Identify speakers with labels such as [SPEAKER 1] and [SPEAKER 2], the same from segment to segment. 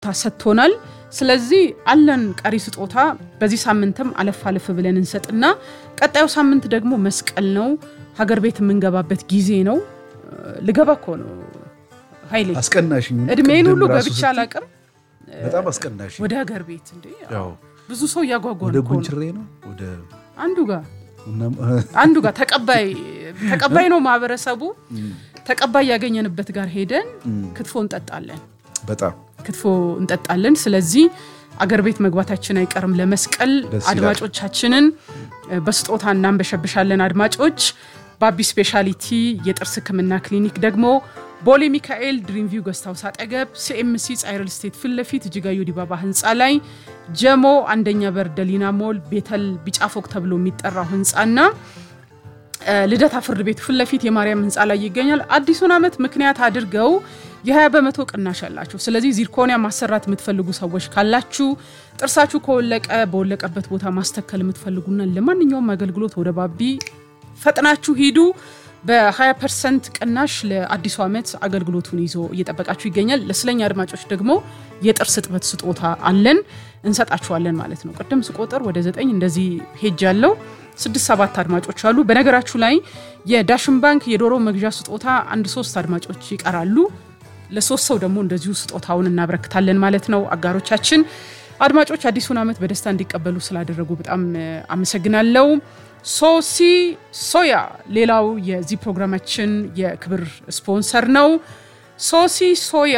[SPEAKER 1] ሰጥቶናል። ስለዚህ አለን ቀሪ ስጦታ በዚህ ሳምንትም አለፍ አለፍ ብለን እንሰጥና ቀጣዩ ሳምንት ደግሞ መስቀል ነው። ሀገር ቤት የምንገባበት ጊዜ ነው። ልገባ እኮ ነው ኃይሌ
[SPEAKER 2] አስቀናሽ
[SPEAKER 1] እድሜን ሁሉ ገብቻ አላቅም።
[SPEAKER 2] በጣም አስቀናሽ
[SPEAKER 1] ወደ ሀገር ቤት እንዴ
[SPEAKER 2] ያው
[SPEAKER 1] ብዙ ሰው እያጓጓ
[SPEAKER 2] ወደ
[SPEAKER 1] ነው እኮ ነው።
[SPEAKER 2] ጉንችሬ ነው ወደ
[SPEAKER 1] አንዱ ጋር
[SPEAKER 2] እናም-
[SPEAKER 1] አንዱ ጋር ተቀባይ ተቀባይ ነው ማህበረሰቡ። ተቀባይ ያገኘንበት ጋር ሄደን ክትፎ እንጠጣለን
[SPEAKER 2] በጣም
[SPEAKER 1] ክትፎ እንጠጣለን። ስለዚህ አገር ቤት መግባታችን አይቀርም ለመስቀል።
[SPEAKER 2] ደስ ይላል።
[SPEAKER 1] አድማጮቻችንን እ፣ በስጦታ እናንበሸብሻለን። አድማጮች በአቢ ስፔሻሊቲ የጥርስ ሕክምና ክሊኒክ ደግሞ ቦሌ ሚካኤል ድሪምቪው ገስታውስ አጠገብ ሲኤምሲ ጻይረል ስቴት ፊት ለፊት እጅጋዩ ዲባባ ህንፃ ላይ ጀሞ አንደኛ በር ደሊና ሞል ቤተል ቢጫ ፎቅ ተብሎ የሚጠራው ህንፃና እ፣ ልደታ ፍርድ ቤት ፊት ለፊት የማርያም ህንፃ ላይ ይገኛል። አዲሱን ዓመት ምክንያት አድርገው የ20 በመቶ ቅናሽ አላችሁ። ስለዚህ ዚርኮኒያ ማሰራት የምትፈልጉ ሰዎች ካላችሁ ጥርሳችሁ ከወለቀ በወለቀበት ቦታ ማስተከል የምትፈልጉና ለማንኛውም አገልግሎት ወደ ባቢ ፈጥናችሁ ሂዱ። በ20 ፐርሰንት ቅናሽ ለአዲሱ ዓመት አገልግሎቱን ይዞ እየጠበቃችሁ ይገኛል። ለስለኛ አድማጮች ደግሞ የጥርስ እጥበት ስጦታ አለን እንሰጣችኋለን ማለት ነው። ቅድም ስቆጥር ወደ ዘጠኝ እንደዚህ ሄጅ ያለው ስድስት ሰባት አድማጮች አሉ። በነገራችሁ ላይ የዳሽን ባንክ የዶሮ መግዣ ስጦታ አንድ ሶስት አድማጮች ይቀራሉ። ለሶስት ሰው ደግሞ እንደዚሁ ስጦታውን እናበረክታለን ማለት ነው። አጋሮቻችን አድማጮች አዲሱን ዓመት በደስታ እንዲቀበሉ ስላደረጉ በጣም እ፣ አመሰግናለሁ። ሶሲ ሶያ ሌላው የዚህ ፕሮግራማችን የክብር ስፖንሰር ነው። ሶሲ ሶያ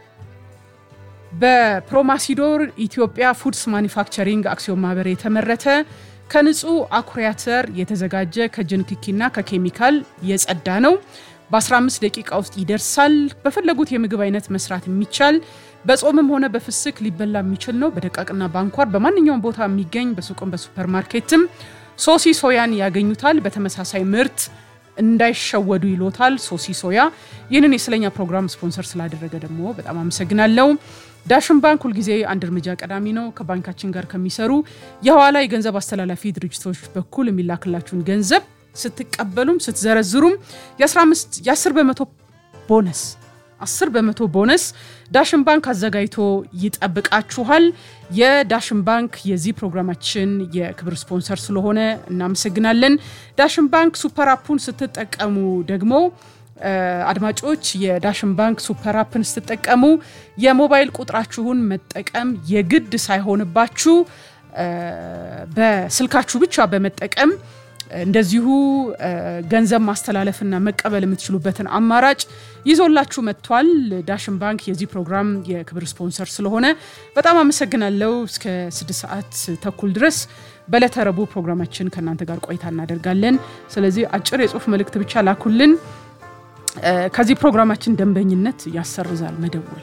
[SPEAKER 1] በፕሮማሲዶር ኢትዮጵያ ፉድስ ማኒፋክቸሪንግ አክሲዮን ማህበር የተመረተ ከንጹህ አኩሪ አተር የተዘጋጀ ከእጅ ንክኪና ከኬሚካል የጸዳ ነው። በ15 ደቂቃ ውስጥ ይደርሳል። በፈለጉት የምግብ አይነት መስራት የሚቻል በጾምም ሆነ በፍስክ ሊበላ የሚችል ነው። በደቃቅና በአንኳር በማንኛውም ቦታ የሚገኝ በሱቅም በሱፐርማርኬትም ሶሲ ሶያን ያገኙታል። በተመሳሳይ ምርት እንዳይሸወዱ ይሎታል። ሶሲ ሶያ ይህንን የስለኛ ፕሮግራም ስፖንሰር ስላደረገ ደግሞ በጣም አመሰግናለሁ። ዳሽን ባንክ ሁልጊዜ አንድ እርምጃ ቀዳሚ ነው። ከባንካችን ጋር ከሚሰሩ የኋላ የገንዘብ አስተላላፊ ድርጅቶች በኩል የሚላክላችሁን ገንዘብ ስትቀበሉም ስትዘረዝሩም የ15 የ10 በመቶ ቦነስ 10 በመቶ ቦነስ ዳሽን ባንክ አዘጋጅቶ ይጠብቃችኋል። የዳሽን ባንክ የዚህ ፕሮግራማችን የክብር ስፖንሰር ስለሆነ እናመሰግናለን። ዳሽን ባንክ ሱፐር አፑን ስትጠቀሙ ደግሞ እ፣ አድማጮች የዳሽን ባንክ ሱፐር አፕን ስትጠቀሙ የሞባይል ቁጥራችሁን መጠቀም የግድ ሳይሆንባችሁ እ፣ በስልካችሁ ብቻ በመጠቀም እንደዚሁ እ፣ ገንዘብ ማስተላለፍና መቀበል የምትችሉበትን አማራጭ ይዞላችሁ መጥቷል። ዳሽን ባንክ የዚህ ፕሮግራም የክብር ስፖንሰር ስለሆነ በጣም አመሰግናለሁ። እስከ ስድስት ሰዓት ተኩል ድረስ በዕለተ ረቡዕ ፕሮግራማችን ከእናንተ ጋር ቆይታ እናደርጋለን። ስለዚህ አጭር የጽሁፍ መልእክት ብቻ ላኩልን። እ፣ ከዚህ ፕሮግራማችን ደንበኝነት ያሰርዛል መደወል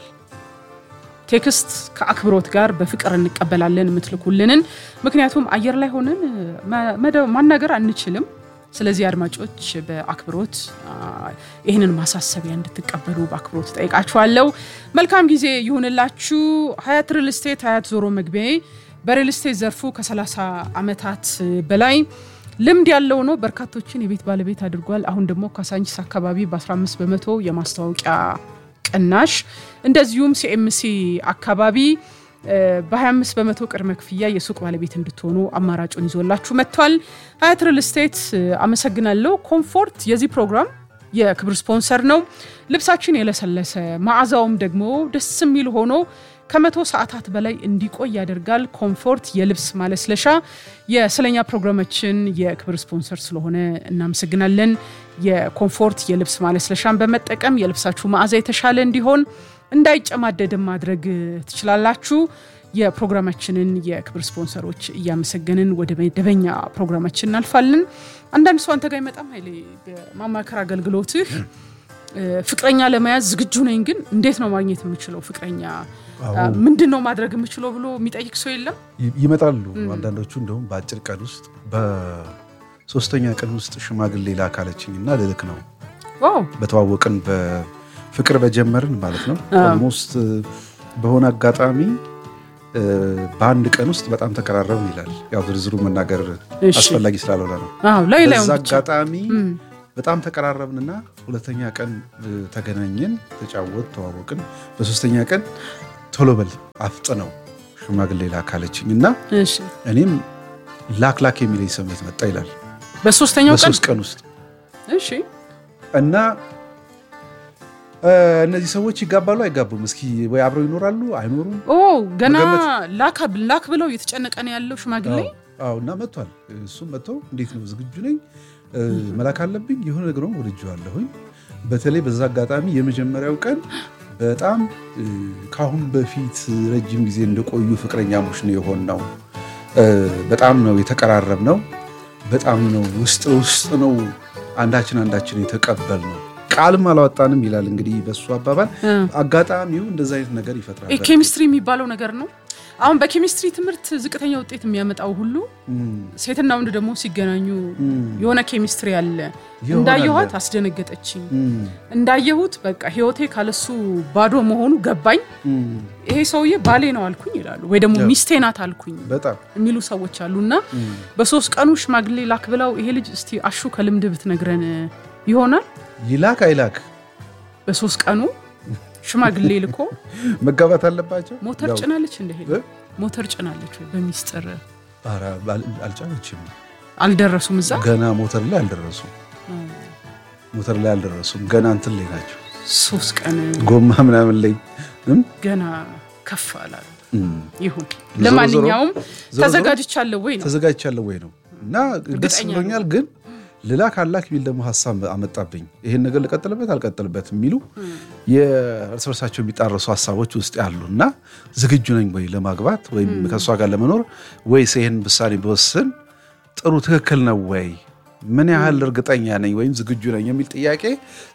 [SPEAKER 1] ቴክስት ከአክብሮት ጋር በፍቅር እንቀበላለን የምትልኩልንን። ምክንያቱም አየር ላይ ሆነን መ- መደ- ማናገር አንችልም። ስለዚህ አድማጮች በአክብሮት አ፣ ይህንን ማሳሰቢያ እንድትቀበሉ በአክብሮት ጠይቃችኋለሁ። መልካም ጊዜ ይሁንላችሁ። ሀያት ሪል ስቴት ሀያት ዞሮ መግቢያዬ በሪል ስቴት ዘርፉ ከ30 ዓመታት በላይ ልምድ ያለው ነው። በርካቶችን የቤት ባለቤት አድርጓል። አሁን ደግሞ ካሳንቺስ አካባቢ በ15 በመቶ የማስታወቂያ ቅናሽ እንደዚሁም ሲኤምሲ አካባቢ እ፣ በ25 በመቶ ቅድመ ክፍያ የሱቅ ባለቤት እንድትሆኑ አማራጩን ይዞላችሁ መጥቷል። ሀያት ሪል ስቴት እ፣ አመሰግናለሁ። ኮምፎርት የዚህ ፕሮግራም የክብር ስፖንሰር ነው። ልብሳችን የለሰለሰ መዓዛውም ደግሞ ደስ የሚል ሆኖ ከመቶ ሰዓታት በላይ እንዲቆይ ያደርጋል። ኮምፎርት የልብስ ማለስለሻ የስለኛ ፕሮግራማችን የክብር ስፖንሰር ስለሆነ እናመሰግናለን። የኮምፎርት የልብስ ማለስለሻን በመጠቀም የልብሳችሁ መዓዛ የተሻለ እንዲሆን እንዳይጨማደድም ማድረግ ትችላላችሁ። የፕሮግራማችንን የክብር ስፖንሰሮች እያመሰገንን ወደ መደበኛ ፕሮግራማችን እናልፋለን። አንዳንድ ሰው አንተ ጋር ይመጣም ኃይሌ በማማከር አገልግሎትህ እ፣ ፍቅረኛ ለመያዝ ዝግጁ ነኝ፣ ግን እንዴት ነው ማግኘት የምችለው ፍቅረኛ
[SPEAKER 2] አዎ።
[SPEAKER 1] ምንድን ነው ማድረግ የምችለው ብሎ የሚጠይቅ ሰው የለም።
[SPEAKER 2] ይ- ይመጣሉ። አንዳንዶቹ እንደውም በአጭር ቀን ውስጥ በሶስተኛ ቀን ውስጥ ሽማግሌ ላካለችኝ እና ልልክ ነው
[SPEAKER 1] ዋው
[SPEAKER 2] በተዋወቅን በፍቅር በጀመርን ማለት ነው። ኦልሞስት በሆነ አጋጣሚ እ፣ በአንድ ቀን ውስጥ በጣም ተቀራረብን ይላል። ያው ዝርዝሩ መናገር
[SPEAKER 1] እሺ።
[SPEAKER 2] አስፈላጊ ስላልሆነ ነው።
[SPEAKER 1] አዎ ላይ ላይ
[SPEAKER 2] በዛ አጋጣሚ በጣም ተቀራረብንና ሁለተኛ ቀን እ፣ ተገናኘን፣ ተጫወት፣ ተዋወቅን። በሶስተኛ ቀን ቶሎ በል አፍጥነው ሽማግሌ ላክ አለችኝ እና
[SPEAKER 1] እሺ
[SPEAKER 2] እኔም ላክ ላክ የሚለኝ ስሜት መጣ ይላል
[SPEAKER 1] በሶስተኛው ቀን
[SPEAKER 2] በሶስት ቀን ውስጥ
[SPEAKER 1] እሺ
[SPEAKER 2] እና እ፣ እነዚህ ሰዎች ይጋባሉ አይጋቡም? እስኪ ወይ አብረው ይኖራሉ አይኖሩም?
[SPEAKER 1] ኦ ገና
[SPEAKER 2] መገመት-
[SPEAKER 1] ላክ ላክ ብለው እየተጨነቀ ነው ያለው ሽማግሌ
[SPEAKER 2] አዎ፣ አዎ። እና መጥቷል። እሱም መጥቶ እንዴት ነው ዝግጁ ነኝ እ፣ መላክ አለብኝ የሆነ ነገር ወድጄዋለሁኝ። በተለይ በዛ አጋጣሚ የመጀመሪያው ቀን በጣም እ፣ ከአሁን በፊት ረጅም ጊዜ እንደቆዩ ፍቅረኛሞች ነው የሆን ነው። በጣም ነው የተቀራረብ ነው። በጣም ነው ውስጥ ውስጥ ነው አንዳችን አንዳችን የተቀበል ነው። ቃልም አላወጣንም ይላል እንግዲህ በሱ አባባል። አጋጣሚው እንደዛ አይነት ነገር ይፈጥራል።
[SPEAKER 1] ኬሚስትሪ የሚባለው ነገር ነው። አሁን በኬሚስትሪ ትምህርት ዝቅተኛ ውጤት የሚያመጣው ሁሉ ሴትና ወንድ ደግሞ ሲገናኙ የሆነ ኬሚስትሪ አለ።
[SPEAKER 2] ይሆናል።
[SPEAKER 1] እንዳየኋት አስደነገጠችኝ። እንዳየሁት በቃ ህይወቴ ካለሱ ባዶ መሆኑ ገባኝ። ይሄ ሰውዬ ባሌ ነው አልኩኝ ይላሉ፣ ወይ ደግሞ ሚስቴ ናት አልኩኝ
[SPEAKER 2] በጣም
[SPEAKER 1] የሚሉ ሰዎች አሉ። እና በሶስት ቀኑ ሽማግሌ ላክ ብለው ይሄ ልጅ እስቲ አሹ ከልምድ ብትነግረን ይሆናል።
[SPEAKER 2] ይላክ አይላክ
[SPEAKER 1] በሶስት ቀኑ ሽማግሌ ልኮ
[SPEAKER 2] መጋባት አለባቸው።
[SPEAKER 1] ሞተር
[SPEAKER 2] ያው-
[SPEAKER 1] ጭናለች እንደ ሄደ
[SPEAKER 2] እ?
[SPEAKER 1] ሞተር ጭናለች ወይ በሚስጥር
[SPEAKER 2] ኧረ አል- አልጫነችም።
[SPEAKER 1] አልደረሱም እዛ
[SPEAKER 2] ገና ሞተር ላይ አልደረሱም። ሞተር ላይ አልደረሱም። ገና እንትን ላይ ናቸው።
[SPEAKER 1] ሶስት ቀን
[SPEAKER 2] ጎማ ምናምን ላይ እም?
[SPEAKER 1] ገና ከፍ አላሉ።
[SPEAKER 2] እም።
[SPEAKER 1] ይሁን
[SPEAKER 2] ዞሮ
[SPEAKER 1] ለማንኛውም
[SPEAKER 2] ዞሮ
[SPEAKER 1] ተዘጋጅቻለሁ ወይ ነው
[SPEAKER 2] ተዘጋጅቻለሁ ወይ ነው እና ደስ
[SPEAKER 1] እርግጠኛ
[SPEAKER 2] ብሎኛል። ግን ልላክ አላክ የሚል ደግሞ ሀሳብ አመጣብኝ። ይሄን ነገር ልቀጥልበት አልቀጥልበት የሚሉ የእርስ በርሳቸው የሚጣረሱ ሀሳቦች ውስጥ ያሉ እና ዝግጁ ነኝ ወይ ለማግባት ወይም ከእሷ ጋር ለመኖር ወይስ ይሄን ውሳኔ ብወስን ጥሩ ትክክል ነው ወይ ምን ያህል እርግጠኛ ነኝ ወይም ዝግጁ ነኝ የሚል ጥያቄ